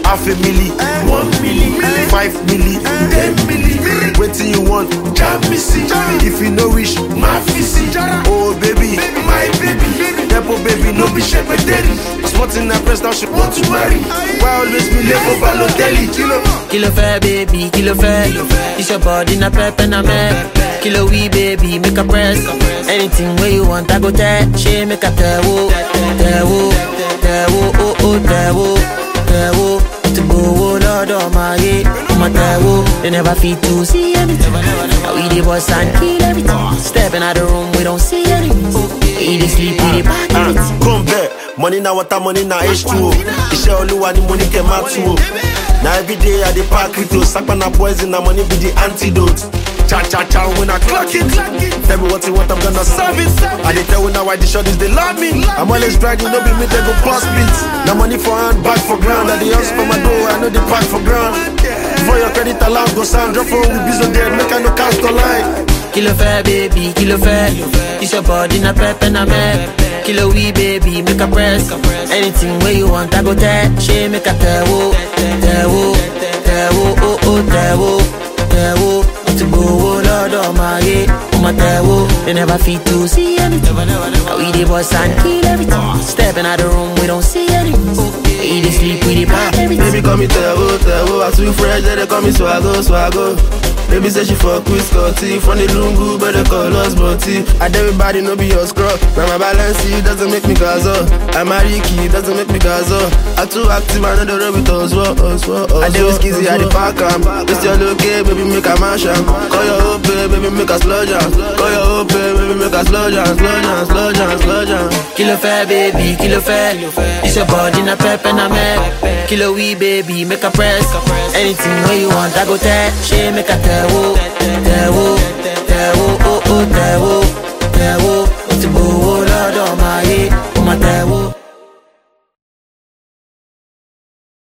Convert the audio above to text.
half a milli, one milli, five milli, ten milli. Wetin you want? Jam me see. If you no wish, my fisi. Oh baby, my baby, Depo baby, no be shepherderi. Sporting na press now she want to marry. Why always be late for Balotelli? Kilo. Kí ló fẹ́ baby, kí ló fẹ́? It's your body na pep and na meh. Kí ló wí baby, make a press. Anything wey you want, I go tell. Ṣé make a tẹ̀wó, tẹ̀wó, tẹ̀wó, oh oh tẹ̀wó, tẹ̀wó. Ti gbowó lọ́dọ̀ máa yé, ọmọ tẹ̀wó. They never fit to see anything. Now we dey bust and kill everything. Stepping out the room, we don't see anything. We dey sleep, we dey pack everything. Come back. Money na water, money na H2O. Iṣẹ́ olúwa ni mo ní kẹ́ máa tú o. Na everyday I dey pack crypto. Sapa na poison, na money be the antidote. Cha cha cha when I clock it. Tell me what you want, I'm gonna serve it. I dey tell you now why the shorties they love me. I'm always bragging, no be me they go pass beat. Na money for hand, back for ground. I dey hustle for my dough, I know the pack for ground. Before your credit allowance go sound, drop phone with biz on there, make I no cast online. Kí ló fẹ́ baby, kí ló fẹ́? It's your body na pep and na meh. Kí ló wí baby, make a press. Anything wey you want, I go tell. Ṣé make a tẹ̀wó, tẹ̀wó, tẹ̀wó, oh oh tẹ̀wó, tẹ̀wó. Ti gbowó lọ́dọ̀ máa yé, ọmọ tẹ̀wó. They never fit to see anything. Now we dey bust and kill everything. Stepping out the room, we don't see anything. We dey sleep, we dey pack everything. Baby call me Tewo, Tewo I too fresh, they dey call me Swago, Swago Baby say she fuck with Scotty From the Lungu, but they call us Butty And everybody know be your scrub Now my balance it doesn't make me gazo I'm a Ricky, doesn't make me gazo I too active, I know the road with us, what, us, what, us I dey with skizzy, I dey pack am This your look, eh, baby, make a mash am Call your hope, eh, baby, make a slow jam Call your hope, eh, baby, make a slow jam Slow jam, slow jam, slow jam Kí ló fẹ́ baby, kí ló fẹ́? It's your body na pep and na meh. Kí ló wí baby, make a press. Anything wey you want, I go tell. Ṣé make a tẹ̀wó, tẹ̀wó, tẹ̀wó, oh oh tẹ̀wó, tẹ̀wó. Ti gbowó lọ́dọ̀ máa yé, ọmọ tẹ̀wó.